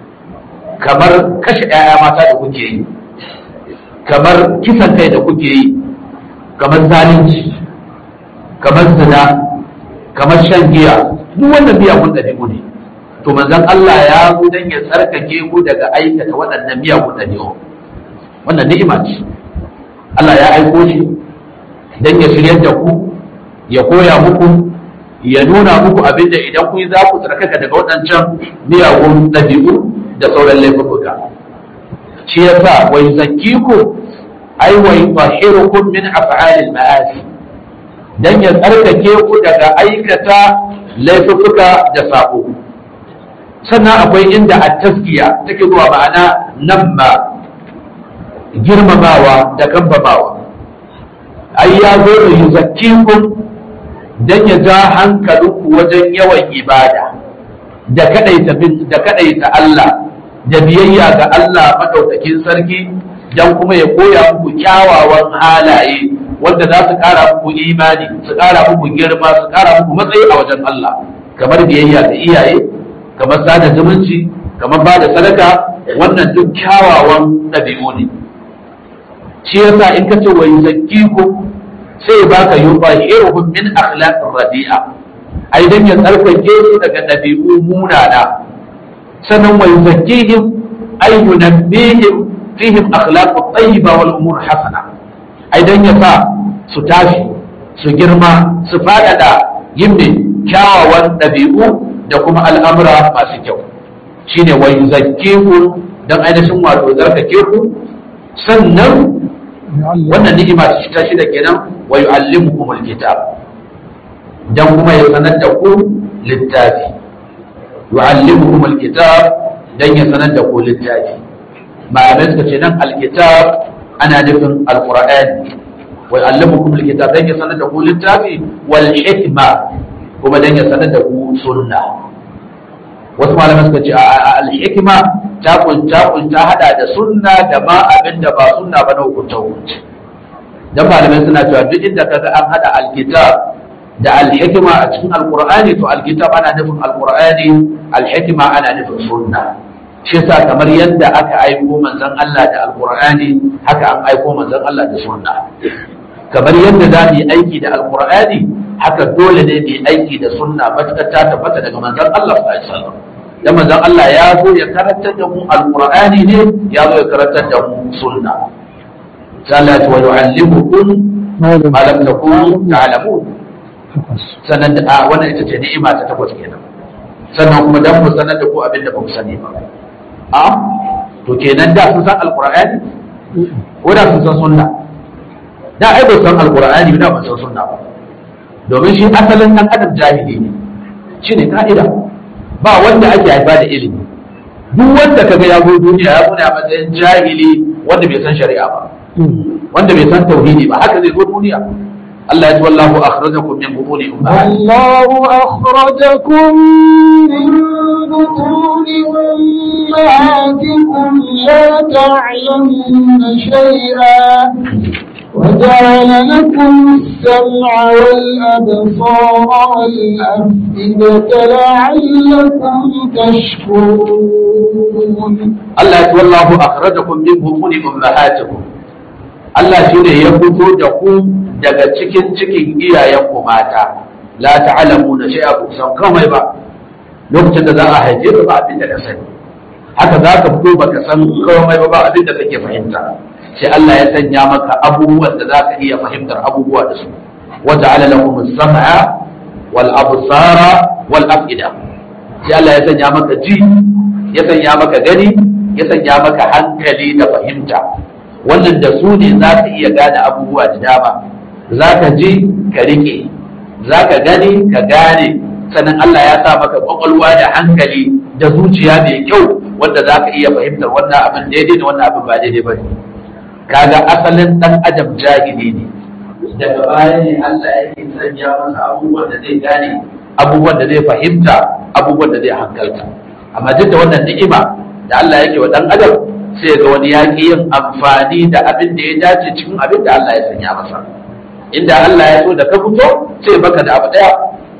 kamar kashe 'ya'ya mata da kuke yi kamar kisan kai da kuke yi kamar zalunci kamar zina kamar shan giya duk wannan miyagun ɗabi'u ne to manzon Allah ya zo dan ya tsarkake ku daga aikata waɗannan miyagun ɗabi'u wannan ni'ima ce Allah ya aiko shi dan ya shiryar da ku ya koya muku ya nuna muku abin da idan kun za ku tsarkaka daga waɗancan miyagun ɗabi'u da sauran laifuka shi yasa wa yuzakkiku ai wa yutahhirukum min af'alil ma'asi dan ya tsarkake ku daga aikata laifuka da sabo sannan akwai inda at-taskiya take zuwa ma'ana nan ma girmamawa da kambamawa ai ya zo da yuzakkikum dan ya ja hankalinku wajen yawan ibada da kadaita da kadaita Allah da biyayya ga Allah madaukakin sarki dan kuma ya koya muku kyawawan halaye wanda za su kara muku imani su kara muku girma su kara muku matsayi a wajen Allah kamar biyayya ga iyaye kamar sada zumunci kamar ba da sadaka wannan duk kyawawan ɗabi'u ne shi yasa in ka ce wa yuzakkikum sai ya baka yubahiruhum min akhlaqir radi'a ai dan ya tsarkake su daga ɗabi'u munana sannan wa yuzakkihim ay yunabbihim fihim akhlaq tayyiba wal umur hasana ai dan ya sa su tashi su girma su fadada yin kyawawan ɗabi'u da kuma al'amura masu kyau shine wa yuzakkikum dan ainihin wato tsarkake ku sannan wannan ni'ima ta shida kenan wa yu'allimukum alkitab dan kuma ya sanar da ku littafi yu'allimukum alkitab dan ya sanar da ku littafi malamai suka ce nan alkitab ana nufin alqur'ani wa yu'allimukum alkitab dan ya sanar da ku littafi wal hikma kuma dan ya sanar da ku sunna wasu malamai suka ce al-hikma ta kunta kunta hada da sunna da ma abin da ba sunna ba na hukunta hukunci dan malamai suna cewa duk inda kaga an hada alkitab da al-hikma a cikin alqur'ani to alkitab ana nufin alqur'ani al-hikma ana nufin sunna shi yasa kamar yadda aka aiko manzon Allah da alqur'ani haka an aiko manzon Allah da sunna kamar yadda za mu yi aiki da alqur'ani haka dole ne mu yi aiki da sunna matakar ta tabbata daga manzon Allah sallallahu alaihi wasallam dan manzon Allah ya zo ya karantar da mu alqur'ani ne ya zo ya karantar da mu sunna salatu wa yu'allimukum ma lam takunu ta'lamun sannan da wannan ita ce ni'ima ta takwas kenan sannan kuma dan mu sanar da ku abin da ba mu sani ba a to kenan da sun san alqur'ani ko da sun san sunna da ai ba san alqur'ani da ba san sunna ba domin shi asalin dan adam jahili ne shine ka'ida ba wanda ake haifa da ilimi duk wanda kaga ya zo duniya ya zo ne a matsayin jahili wanda bai san shari'a ba wanda bai san tauhidi ba haka zai zo duniya Allah ya ce wallahu akhrajakum min butuni ummahatikum والله أخرجكم من بطون أمهاتكم لا تعلمون شيئا وجعل لكم السمع والأبصار والأفئدة لعلكم تشكرون Allah ya ce wallahu akhrajakum min butuni ummahatikum Allah shine ya fito da ku daga cikin cikin iyayenku mata la ta'lamuna shay'a ku san komai ba lokacin da za a haife ka ba abin da ka sani haka za ka fito baka san komai ba ba abin da kake fahimta sai Allah ya sanya maka abubuwan da za ka iya fahimtar abubuwa da su wa ja'ala lakum as-sam'a wal absara wal af'ida sai Allah ya sanya maka ji ya sanya maka gani ya sanya maka hankali da fahimta wannan da su ne za ka iya gane abubuwa da dama za ka ji ka rike za ka gani ka gane sannan Allah ya sa maka kwakwalwa da hankali da zuciya mai kyau wanda za ka iya fahimtar wannan abin daidai da wannan abin ba daidai ba ne kaga asalin dan adam jahili ne daga baya ne Allah yake sanya masa abubuwan da zai gane abubuwan da zai fahimta abubuwan da zai hankalta amma duk da wannan ni'ima da Allah yake wa dan adam sai ga wani ya yin amfani da abin da ya dace cikin abin da Allah ya sanya masa inda Allah ya so da ka fito sai baka da abu daya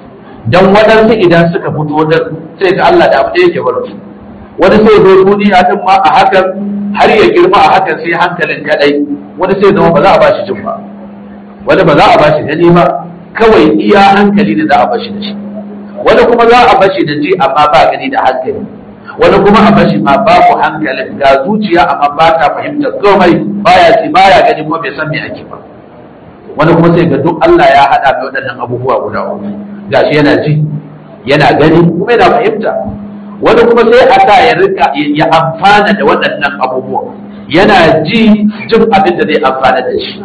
dan waɗansu idan suka fito da sai ga Allah da abu daya ke bar su wani sai zo duniya din ma a hakan har ya girma a hakan sai hankalin kadai wani sai zama ba za a bashi jin ba wani ba za a bashi gani ba kawai iya hankali da za a bashi da shi wani kuma za a bashi da ji amma ba gani da hankali wani kuma a bashi ma babu hankalin ga zuciya amma ba ta fahimtar komai baya ci baya gani kuma bai san me ake ba wani kuma sai ga duk Allah ya hada mai waɗannan abubuwa guda uku gashi yana ji yana gani kuma yana fahimta wani kuma sai a sa ya rika ya amfana da waɗannan abubuwa yana ji jin abin da zai amfana da shi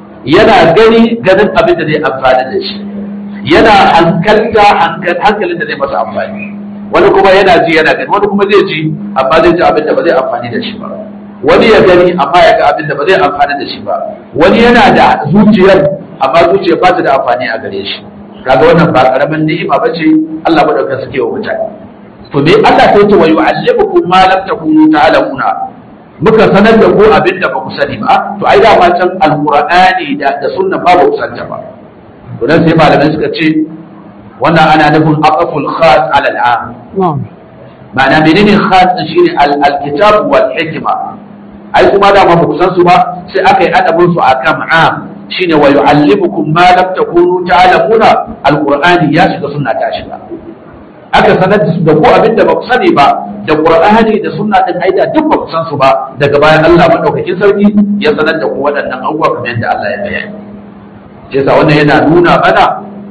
yana gani ganin abin da zai amfana da shi yana hankalta hankalin da zai masa amfani wani kuma yana ji yana gani wani kuma zai ji amma zai ji abin da ba zai amfani da shi ba wani ya gani amma ya ga abin da ba zai amfani da shi ba wani yana da zuciyar amma zuciyar ba ta da amfani a gare shi kaga wannan ba karamin ni'ima ba ce Allah madaukakin suke wa mutane to me Allah sai ce wa yu'allimukum ma lam takunu ta'lamuna muka sanar da ku abin da ba ku sani ba to ai da can alqur'ani da da sunna ba ba ku santa ba to dan sai malamai suka ce wannan ana nufin aqaful khas ala al'am نعم ma'ana menene khas din shine al-kitab wal hikma ai kuma da ma ba ku san su ba sai aka yi adabin su akan am shine wa yu'allimukum ma lam takunu ta'lamuna alqur'ani ya shiga sunna ta shiga aka sanar da su da ku abin da ba ku sani ba da qur'ani da sunna din aida duk ba ku san su ba daga bayan Allah madaukakin sarki ya sanar da ku waɗannan abubuwa kamar yadda Allah ya bayani sai sa wannan yana nuna mana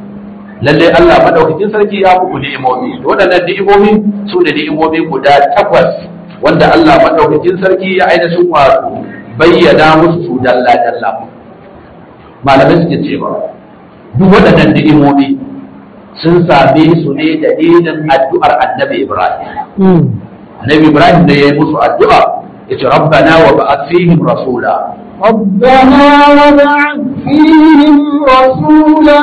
lalle Allah madaukakin sarki ya muku ni'imomi to waɗannan ni'imomi su ne ni'imomi guda takwas wanda Allah madaukakin sarki ya aina sun wato bayyana musu su dalla dalla malamai suke cewa duk waɗannan ni'imomi sun same su ne dalilin addu'ar annabi Ibrahim مم. annabi Ibrahim da ya yi musu addu'a ya ce rabbana wa ba'ath fihim rasula ربنا وبعث فيهم رسولا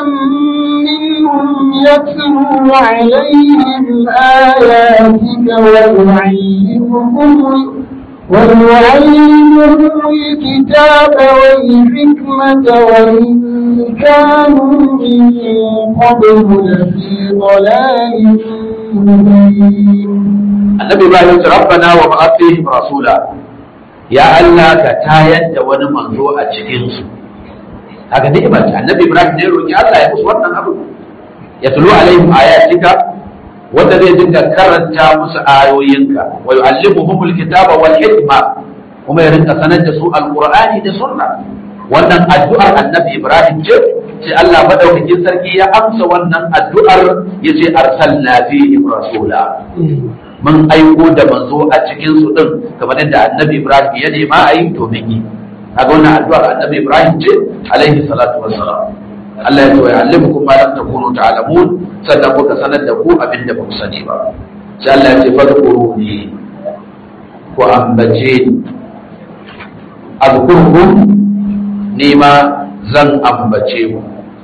منهم يتلو عليهم آياتك ويعلمهم ويعلمهم الكتاب والحكمة وإن كانوا من قبل لفي ضلال مبين annabi Ibrahim ya ce rabbana wa ba'ath fihim rasula ya Allah ka tayar da wani manzo a cikin su haka ni'ima ce annabi Ibrahim ne roki Allah ya musu wannan abu ya tulu alaihim ayatika wanda zai dinga karanta musu ayoyinka wa yu'allimuhumul kitaba wal hikma kuma ya rinka sanar da su alqur'ani da sunna wannan addu'ar annabi Ibrahim ce sai Allah madaukakin sarki ya amsa wannan addu'ar yace arsalna fihim rasula mun aiko da manzo a cikin su din kamar yadda annabi Ibrahim ya nema a yi to mun yi kaga wannan addu'ar annabi Ibrahim ce alaihi salatu wassalam Allah ya ce wa ya'allimukum ma lam takunu ta'lamun sannan kuka sanar da ku abin da ba ku sani ba sai Allah ya ce fadkuruni ku ambace ni azkurkum ni ma zan ambace ku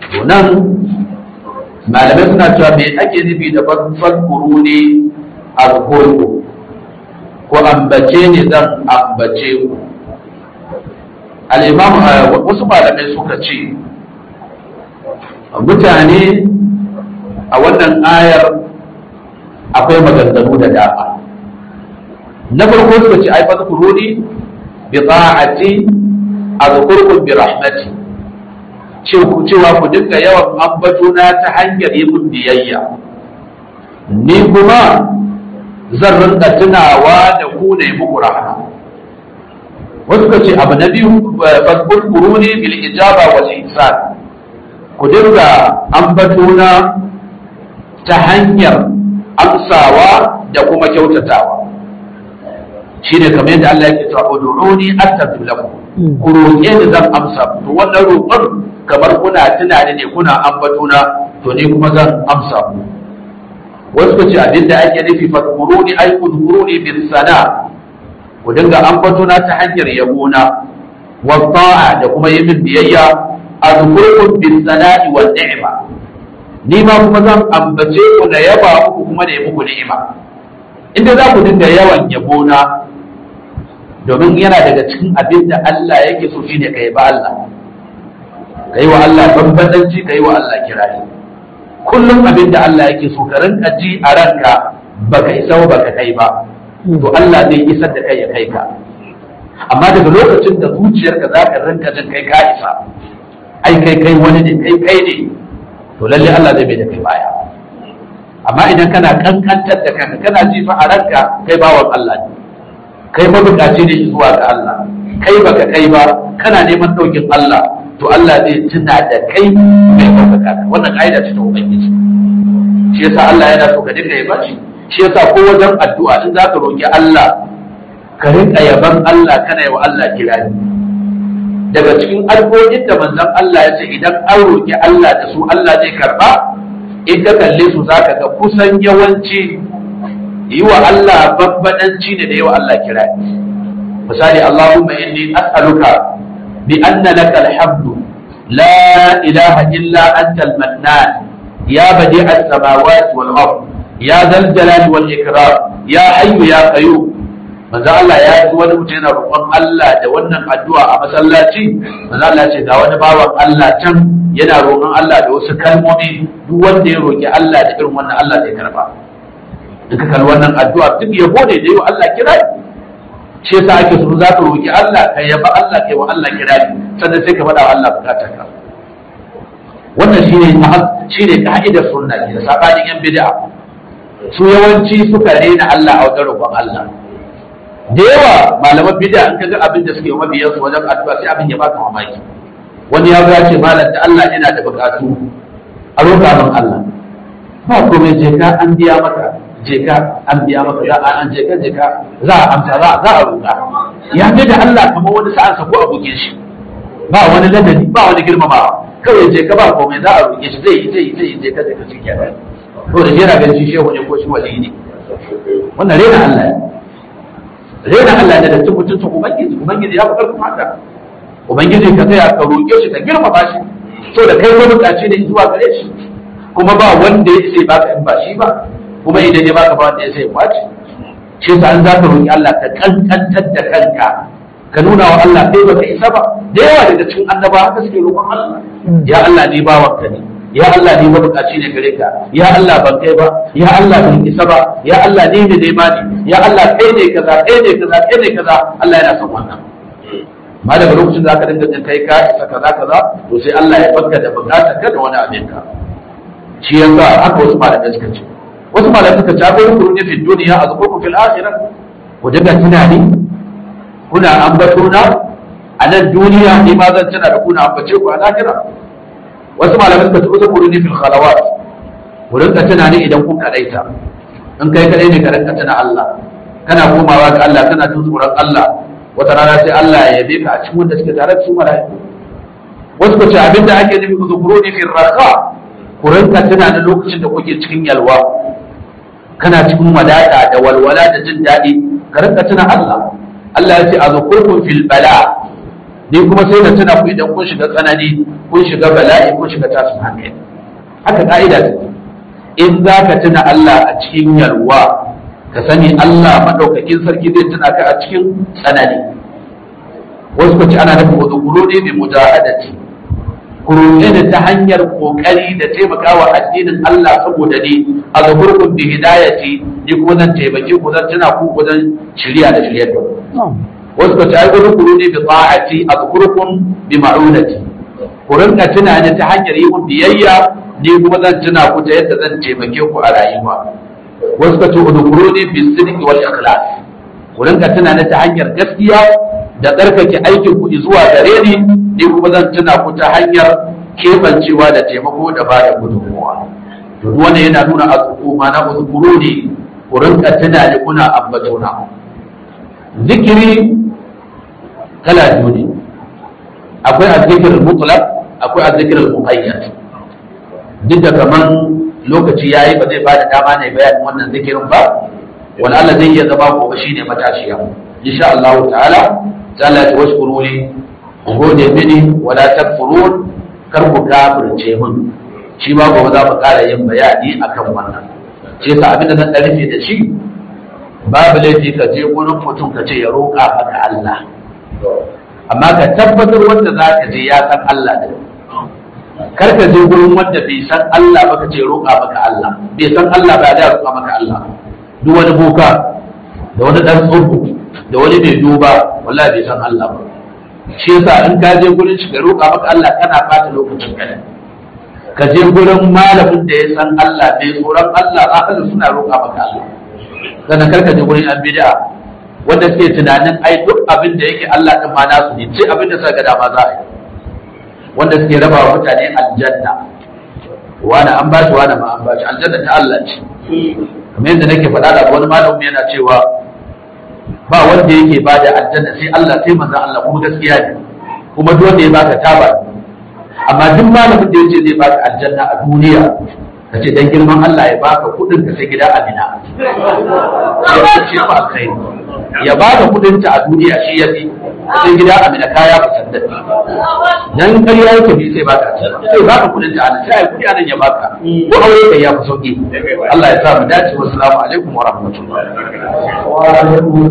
to nan malamai suna cewa me ake nufi da fadkuru ne a ko ambace ne zan ambace ku al'imam wasu malamai suka ce mutane a wannan ayar akwai maganganu da dama na farko suka ce ai fadkuru ne bi ta'ati azkurkum bi rahmati cewa ku dinga yawan ambatuna ta hanyar yi mun biyayya ni kuma zan rinka tunawa da ku ne muku rahama wasu ka ce abu na biyu fadkuru ne bil ijaba wal ihsan ku dinga ambatuna ta hanyar amsawa da kuma kyautatawa shi ne kamar yadda Allah yake cewa ud'uni astajib lakum ku roƙe ni zan amsa to wannan roƙon kamar kuna tunani ne kuna ambatuna to ni kuma zan amsa ku wasu ku ce abin da ake nufi fadkuruni ay udkuruni bis sana ku dinga ambatuna ta hanyar yabona wa ta'a da kuma yi min biyayya azkurkum bis sana'i wal ni'ma ni ma kuma zan ambace ku na yaba muku kuma da yi muku ni'ima inda za ku dinga yawan yabona domin yana daga cikin abin da Allah yake so shine ka yi ba Allah ka yi wa Allah bambanci ka yi wa Allah kirari kullum abin da Allah yake so ka rinka ji a ranka baka isa ba baka kai ba to Allah zai isar da kai ya kai ka amma daga lokacin da zuciyarka za ka rinka jin kai ka isa ai kai kai wani ne kai kai ne to lalle Allah zai bai da kai baya amma idan kana kankantar da kanka kana ji fa a ranka kai bawan Allah ne kai mabukaci ne zuwa ga Allah kai baka kai ba kana neman daukin Allah to Allah zai tuna da kai mai ɗaukaka ka wannan ƙa'ida ce ta ubangiji shi yasa Allah yana so ka dinga yaba shi shi yasa ko wajen addu'a in za ka roƙi Allah ka rinka yaban Allah kana yi wa Allah kirani daga cikin addu'o'in da manzon Allah ya ce idan an roƙi Allah da su Allah zai karba in ka kalle su zaka ga kusan yawanci yi wa Allah babbadanci ne da yi wa Allah kirani misali Allahumma inni as'aluka بأن لك الحمد لا إله إلا أنت المنان يا بديع السماوات والأرض يا ذا الجلال والإكرام يا حي يا قيوم manzo Allah ya ji wani mutum yana roƙon Allah da wannan addu'a a masallaci manzo Allah ce ga wani bawan Allah can yana roƙon Allah da wasu kalmomi duk wanda ya roƙi Allah da irin wannan Allah zai karba duka kan wannan addu'a duk yabo ne da yi wa Allah kira shi yasa ake so za ka roki Allah ka yaba Allah kai wa Allah kirari sannan sai ka faɗa wa Allah bukatar ka wannan shine shine ka'idar sunna ke da sabanin yan bid'a su yawanci suka rena Allah a wajen roƙon Allah da yawa malaman bid'a in kaga abin da suke mabiyan su wajen addu'a sai abin ya baka mamaki wani ya ga ce malam da Allah yana da bukatu a roƙa min Allah ba komai je ka an biya maka je ka an biya maka za a an je ka je ka za a amsa za za a roƙa ya ce da Allah kamar wani sa'an sa ko a buge shi ba wani ladabi ba wani girmamawa kawai je ka ba komai za a roƙe shi zai yi zai yi zai yi je ka je ka shi kenan to da jera ganin shi shehu ne ko shi wali ne wannan rena Allah ne rena Allah ne da cin mutuncin ubangiji ubangiji ya fi karfin haka ubangiji ka tsaya ka roƙe shi ka girmama shi to da kai wani buƙaci ne zuwa gare shi kuma ba wanda ya ce baka in ba shi ba kuma idan ya baka ba wanda ya sai kwaci shi yasa an za ka roƙi Allah ka kankantar da kanka ka nuna wa Allah kai baka isa ba da yawa daga cikin annaba haka suke roƙon Allah ya Allah ni bawanka ne ya Allah ni mabukaci ne gare ka ya Allah ban kai ba ya Allah ban isa ba ya Allah ni ne dai mani ya Allah kai ne kaza kai ne kaza kai ne kaza Allah yana son wannan ma daga lokacin da aka dinga jin kai ka isa kaza kaza to sai Allah ya baka da bukatar ka da wani abin ka shi yasa haka wasu malamai suka ce wasu malamai suka ce akwai rukuni ne fi duniya a zukurku fil akhirah ku dinga tunani kuna ambato na a nan duniya ni ma zan tana da kuna ambace ku a lahira wasu malamai suka ce uzkuru ni fil khalawat ku rinka tunani idan kun kadaita in kai kadai ne ka rinka tuna Allah kana komawa ga Allah kana jin tsoron Allah wata rana sai Allah ya yabe ka a cikin wanda suke tare da su mala'iku wasu ku ce abinda ake nufi uzkuru ni fil raqa ku rinka tunanin lokacin da kuke cikin yalwa kana cikin wadata da walwala da jin daɗi ka rinka tuna Allah Allah ya ce a zukurkun fil bala ni kuma sai na tuna ku idan kun shiga tsanani kun shiga bala'i kun shiga tashin hankali haka ka'ida ta in za ka tuna Allah a cikin yalwa ka sani Allah maɗaukakin sarki zai tuna ka a cikin tsanani wasu kwaci ana nufin wasu kuro ne mai mujahadati kuro ne ta hanyar kokari da taimakawa addinin Allah saboda ni a zaburkun bi hidayati ni kuma zan taimake ku zan tuna ku wajen shirya da shiryar da ku wasu kwaci ai wani kuro ne bi ta'ati a zaburkun bi ma'unati ku rinka tuna ni ta hanyar yi mun biyayya ni kuma zan tuna ku ta yadda zan taimake ku a rayuwa wasu ka ce udkhuluni bi sidqi wal ikhlas ku rinka tuna ni ta hanyar gaskiya da tsarkake aikin ku zuwa gare ni ni kuma zan tuna ku ta hanyar kebancewa da taimako da ba da gudunmuwa to duk wannan yana nuna al'umma na udkhuluni ku rinka tuna ni kuna ambatona zikiri kala biyu ne akwai azzikir mutlaq akwai azzikir muqayyad duk da kaman lokaci ya yi ba zai ba da dama ne bayanin wannan zikirin ba wani Allah zai iya zama gobe shi ne matashiya insha Allah ta'ala ta Allah ta wasu kuruli gode mini wala takfurun kar ku kafirce min shi ma gobe za mu ƙara yin bayani akan wannan ce sa abin da zan ɗan rufe da shi babu laifi ka je gurin mutum ka ce ya roƙa maka Allah amma ka tabbatar wanda za ka je ya san Allah da kar ka je gurin wanda bai san Allah ba ka ce roƙa maka Allah bai san Allah ba da roƙa maka Allah duk wani boka da wani dan tsoho da wani mai duba wallahi bai san Allah ba shi yasa in ka je gurin shi ka roƙa maka Allah kana fata lokacin ka ka je gurin malamin da ya san Allah bai tsoron Allah ahli suna roƙa maka Allah sannan kar ka je gurin an bid'a wanda suke tunanin ai duk abin da yake Allah din ma nasu ne sai abin da suka ga dama za a yi wanda suke raba wa mutane aljanna wani an bashi wani ma an bashi aljanna ta Allah ce kamar yadda nake faɗa da wani malamin yana cewa ba wanda yake ba da aljanna sai Allah sai manzo Allah kuma gaskiya ne kuma duk wanda ya baka taba amma duk malamin da yace zai baka aljanna a duniya ka ce dan girman Allah ya baka kudin ka sai gida Amina ya ce ba kai ya baka kudin ta a duniya shi ya fi sai gida Amina kaya fitar da dan ƙarya yake bi sai baka sai baka kudin ta sai ai kudi anan ya baka ko aure kai ya fi sauki Allah ya sa mu dace wassalamu alaikum wa rahmatullahi wa alaikum